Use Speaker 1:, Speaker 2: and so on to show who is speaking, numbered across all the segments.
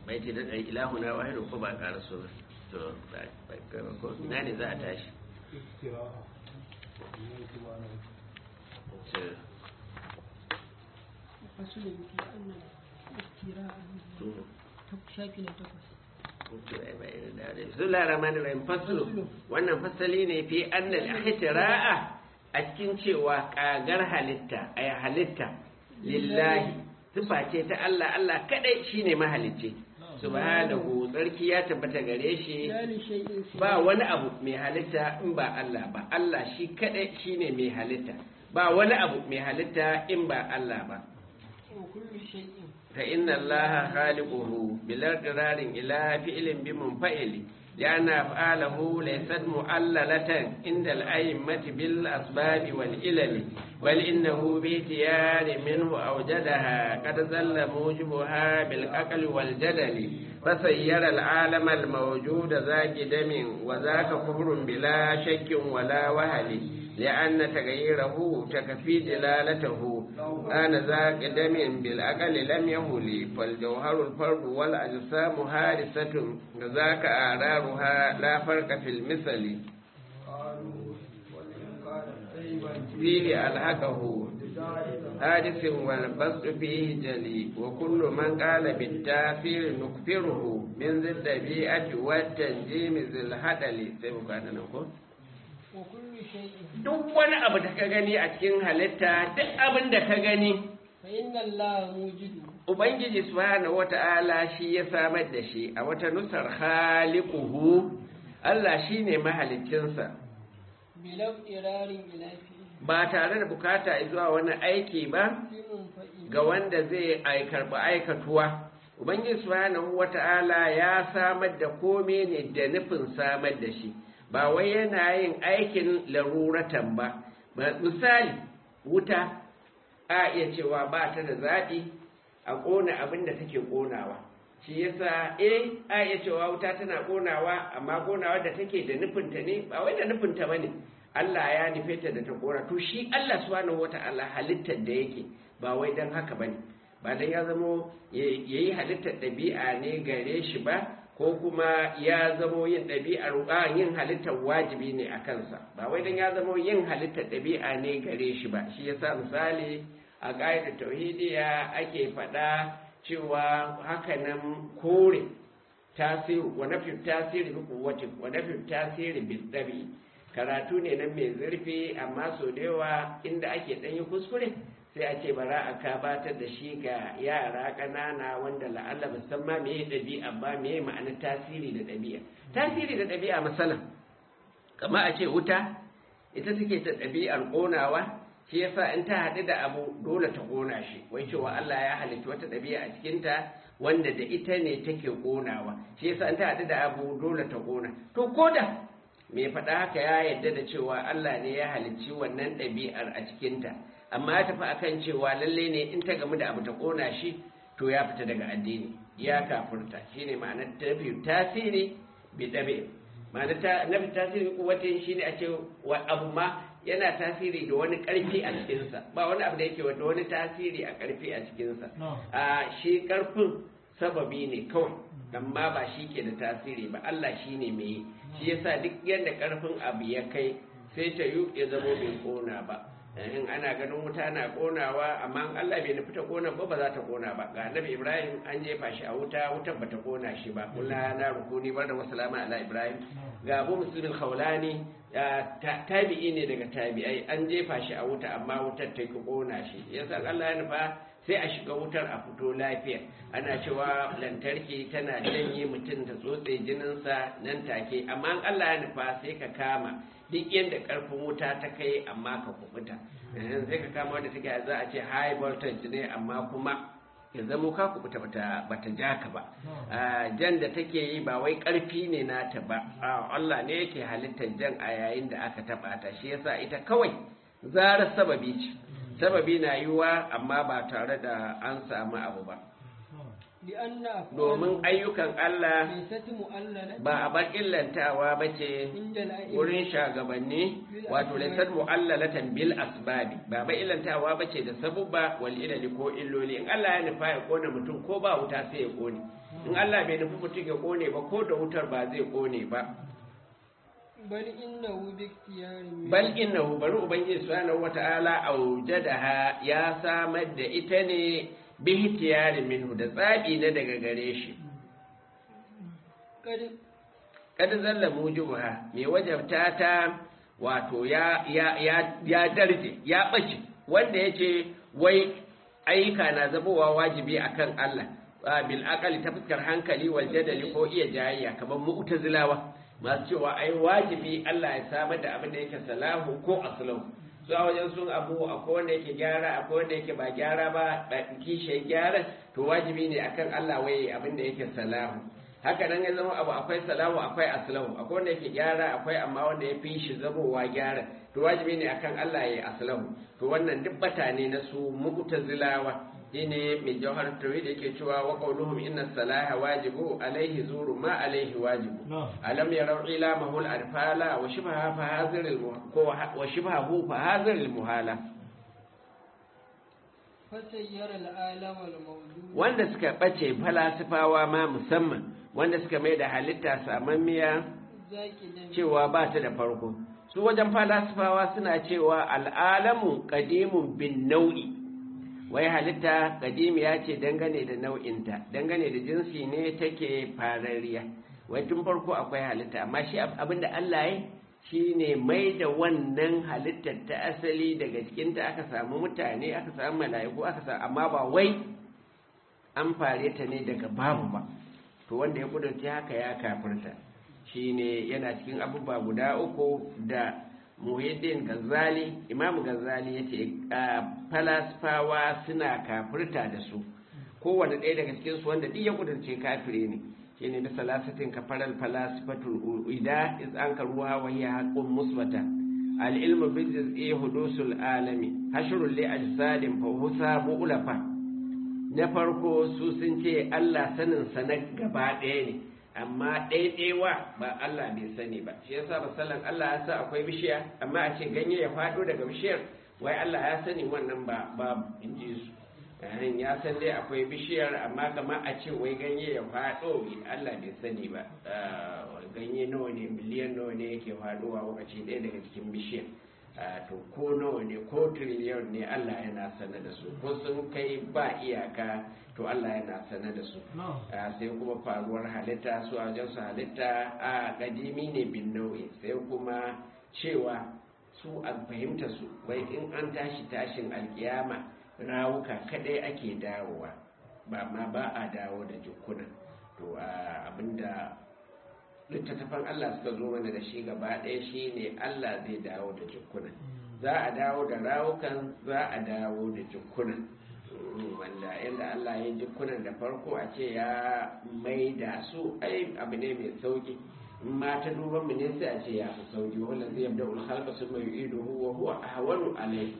Speaker 1: bai ce da ilahuna wahidu ko ba ƙara so ba to ba ba ko ina ne za a tashi to
Speaker 2: فصل في أن الافتراء شاكل تقص
Speaker 1: Bismillah rahman rahim faslu wannan fasali ne fi annal ihtira'a a cikin cewa kagar halitta ay halitta lillahi sifa ce ta Allah Allah kadai shine mahalicci subhanahu tsarki ya tabbata gare shi
Speaker 2: لا لشيء سوى
Speaker 1: ba wani abu mai halitta in ba Allah ba Allah shi kadai shine mai halitta ba wani abu mai halitta in ba Allah ba
Speaker 2: وكل شيء
Speaker 1: فإن الله خالقه بلا اضطرار إلى فعل بمنفعل لأن أفعاله ليست معللة عند الأئمة بالأسباب والعلل بل إنه باختيار منه أوجدها قد زل موجبها بالعقل والجدل فسير العالم الموجود ذاك دم وذاك كفر بلا شك ولا وهل لأن تغييره تكفي دلالته أنا ذاك دم بالأقل لم يهل فالجوهر الفرد والأجسام هارسة ذاك آرارها لا فرق في المثل فيه ألحقه حادث والبسط فيه جلي وكل من قال بالتاثير نكفره من ذي الطبيعة والتنجيم ذي الهدل سيبقى نقول
Speaker 2: وكل شيء
Speaker 1: duk wani abu da ka gani a cikin halitta duk abin da ka gani
Speaker 2: فإن الله موجد
Speaker 1: ubangiji subhanahu wata'ala shi ya samar da shi a wata nusar khaliquhu Allah shine mahaliccinsa
Speaker 2: بلا اضطرار إلى فعل
Speaker 1: ba tare da bukata zuwa wani aiki ba
Speaker 2: بمنفعل
Speaker 1: ga wanda zai aikarba aikatuwa ubangiji subhanahu wata'ala ya samar da kome ne da nufin samar da shi ba wai yana yin aikin laruratan ba Ba- misali wuta a iya cewa ba ta da zaɓi a ƙona abin da take ƙonawa shi yasa eh a iya cewa wuta tana ƙonawa amma ƙonawa da take da nufinta ne ba wai da nufinta ba ne Allah ya nufe ta da ta ƙona to shi Allah subhanahu wata'ala halittar da yake ba wai don haka ba ne ba don ya zamo ya yi halittar ɗabi'a ne gare shi ba ko kuma ya zamo yin ɗabi'ar a yin halittar wajibi ne a kansa ba wai don ya zamo yin halittar ɗabi'a ne gare shi ba shi yasa misali a ƙa'idar tauhidiya ake faɗa cewa hakanan kore tasiru wa nafi tasiri bi kuwwatin wa nafi tasiri bi dabi karatu ne nan mai zurfi amma so da yawa inda ake ɗan yi kuskure sai a ce bara a kabatar da shi ga yara ƙanana wanda la'alla ba san ma meye ɗabi'a ba meye ma'anar tasiri da ɗabi'a tasiri da ɗabi'a masalan kama a ce wuta ita take ta ɗabi'ar ƙonawa shi yasa in ta haɗu da abu dole ta ƙona shi wai cewa Allah ya halitta wata ɗabi'a a cikinta wanda da ita ne take ƙonawa shi yasa in ta haɗu da abu dole ta ƙona to koda mai faɗa haka ya yarda da cewa Allah ne ya halicci wannan ɗabi'ar a cikinta amma ya tafi akan cewa lalle ne in ta gamu da abu ta ƙona shi to ya fita daga addini ya kafurta shine ma'anar tafi tasiri bi ɗabi'a ma'ana ta nafi tasiri kuwatin shi ne a ce wa abu ma yana tasiri da wani ƙarfi a cikinsa ba wani abu da yake da wani tasiri a ƙarfi a cikinsa a shi ƙarfin sababi ne kawai amma ba shi ke da tasiri ba Allah shi ne mai yi shi yasa duk yadda ƙarfin abu ya kai sai ta yi ya zamo bai ƙona ba in ana ganin wuta na ƙonawa amma in Allah bai nufi ta ƙona ba ba za ta ƙona ba ga annabi Ibrahim an jefa shi a wuta wutar ba ta ƙona shi ba kula na rukuni bar da wasalama ala Ibrahim ga Abu Muslim Khawlani tabi'i ne daga tabi'ai an jefa shi a wuta amma wutar ta ki ƙona shi yasa Allah ya nufa sai a shiga wutar a fito lafiya ana cewa lantarki tana janye mutum ta tsotse jininsa nan take amma in Allah ya nufa sai ka kama duk yadda karfin wuta ta kai amma ka kubuta sai ka kama wanda take za a ce high voltage ne amma kuma ya zamo ka kubuta bata bata ja ka ba jan da take yi ba wai karfi ne nata ba Allah ne yake halittar jan a yayin da aka taba ta shi yasa ita kawai zarar sababi ce sababi na yiwa amma ba tare da an samu abu ba domin ayyukan Allah ba a bar illantawa ba ce wurin shagabanni wato laisar mu'allalatan bil asbabi ba ba illantawa ba ce da sabubba wal ilali ko illoli in Allah ya nufa ya kona mutum ko ba wuta sai ya kone in Allah bai nufi mutum ya kone ba ko da wutar ba zai kone ba
Speaker 2: bal innahu bi iktiyarin
Speaker 1: bal innahu bari ubangiji subhanahu wata'ala aujadaha ya samar da ita ne bi ihtiyari minhu da tsabi na daga gare shi
Speaker 2: kad
Speaker 1: kad zalla mujibuha mai wajabta ta wato ya ya ya ya darje ya bace wanda yace wai ayyuka na zabowa wajibi akan Allah bil aqali ta fuskar hankali wal jadali ko iya jayayya kamar mu'tazilawa masu cewa ai wajibi Allah ya samar da abin da yake salahu ko aslahu su a wajen sun abu akwai wanda yake gyara akwai wanda yake ba gyara ba da kishe gyara to wajibi ne akan Allah waye abin da yake salahu haka nan ya zama abu akwai salahu akwai aslahu akwai wanda yake gyara akwai amma wanda ya fi shi zamowa gyara to wajibi ne akan Allah ya yi aslahu to wannan duk bata ne na su mu'tazilawa shine mai jawhar tawhid yake cewa wa qawluhum inna salaha wajibu alaihi zuru ma alaihi wajibu alam yarau ila mahul arfala wa shibha fa hazir al ko wa shibhahu fa hazir al muhala
Speaker 2: fasayyara al'alam al-mawjud
Speaker 1: wanda suka bace falasifawa ma musamman wanda suka mai da halitta samammiya
Speaker 2: zaki da
Speaker 1: cewa ba ta da farko su wajen falasifawa suna cewa al'alamu qadimun bin nau'i wai halitta kadimiya ce dangane da nau'inta dangane da jinsi ne take farariya wai tun farko akwai halitta amma shi abinda Allah ya shi ne mai da wannan halittar ta asali daga cikinta aka samu mutane aka samu mala'iku aka samu amma ba wai an fare ta ne daga babu ba to wanda ya kudurci haka ya kafirta shi ne yana cikin abubuwa guda uku da muhiddin gazali imam gazali ya ce falasfawa suna kafirta da su kowane ɗaya daga cikinsu wanda ɗiya kudurce kafire ne shi ne da salasatin kafarar falasifatul ida is an karuwa wa hiya haqqun musbata al-ilmu bil juz'i hudusul alami hashrul li ajsadin fa husa ulafa na farko su sun ce Allah sanin sa na gaba ɗaya ne amma ɗaiɗaiwa ba Allah bai sani ba shi yasa misalan Allah ya sa akwai bishiya amma a ce ganye ya faɗo daga bishiyar wai Allah ya sani wannan ba ba in ji su yayin ya san dai akwai bishiyar amma kama a ce wai ganye ya faɗo Allah bai sani ba ganye nawa ne miliyan nawa ne yake faɗowa lokaci ɗaya daga cikin bishiyar to ko nawa ne ko triliyon ne Allah yana sanar da su ko sun kai ba iyaka to Allah yana sanar da su sai kuma faruwar halitta su a wajen su halitta a kadimi ne bin nau'i sai kuma cewa su a fahimta su wai in an tashi tashin alkiyama rawuka kadai ake dawowa ba ma ba a dawo da jikuna to abinda littattafan Allah suka zo mana da shi gaba ɗaya shi ne Allah zai dawo da jikunan za a dawo da rawukan za a dawo da jikunan wanda yadda Allah ya jikunan da farko a ce ya mai da su ai abu ne mai sauki in ma ta duban mu ne sai a ce ya fi sauki wanda zai yabda ulhalka sun mai ido huwa huwa ahwanu alai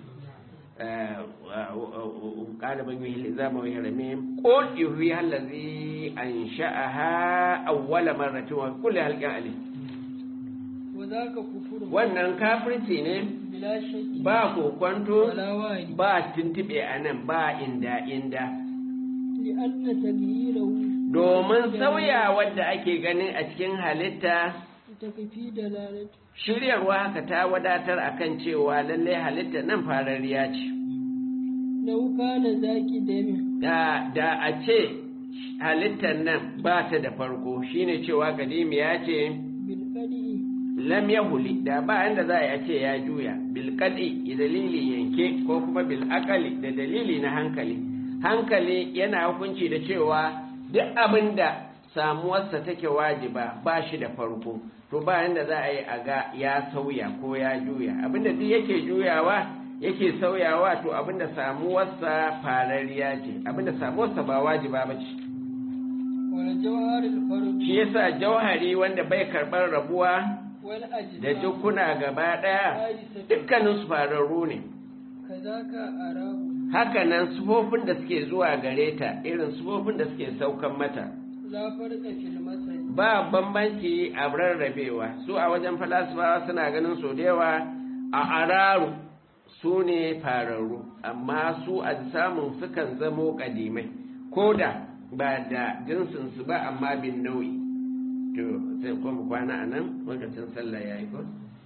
Speaker 1: قال من يهي الإزام وهي رميم قل يهيها الذي أنشأها أول مرة وكل هلقى عليه
Speaker 2: وذاك كفر
Speaker 1: wannan kafirci ne
Speaker 2: بلا شك
Speaker 1: ba kokwanto
Speaker 2: ولا واري
Speaker 1: ba tuntube a nan ba inda inda
Speaker 2: لأن تغييره
Speaker 1: domin sauya wadda ake ganin a cikin halitta
Speaker 2: تكفي دلالة
Speaker 1: shiryarwa haka ta wadatar akan cewa lallai halitta nan farariya ce
Speaker 2: لو كان ذاك دم
Speaker 1: da da a ce halittar nan ba ta da farko shine cewa kadimiya ce
Speaker 2: بالقدء
Speaker 1: lam yahuli da ba inda za a ce ya juya bil qad'i dalili yanke ko kuma bil aqali da dalili na hankali hankali yana hukunci da cewa duk abinda samuwarsa take wajiba ba shi da farko to ba inda za a yi a ga ya sauya ko ya juya abinda duk yake juyawa yake sauyawa to abinda samuwarsa farariya ce abinda samuwarsa ba wajiba ba ce
Speaker 2: والجوهر الفرد
Speaker 1: shi yasa jauhari wanda bai karɓar rabuwa da
Speaker 2: والأجزاء
Speaker 1: jukuna gaba ɗaya
Speaker 2: حادثة
Speaker 1: dukkanin su fararru ne
Speaker 2: كذاك أراه
Speaker 1: hakanan sufofin da suke zuwa gare ta irin sufofin da suke saukan mata
Speaker 2: لا فرق في المثل
Speaker 1: ba bambanci a rarrabewa su a wajen falasifawa suna ganin so da yawa a araru su ne fararru amma su a samun sukan zamo kadimai ko da ba da jinsin su ba amma bin nau'i to sai kuma kwana anan lokacin sallah yayi ko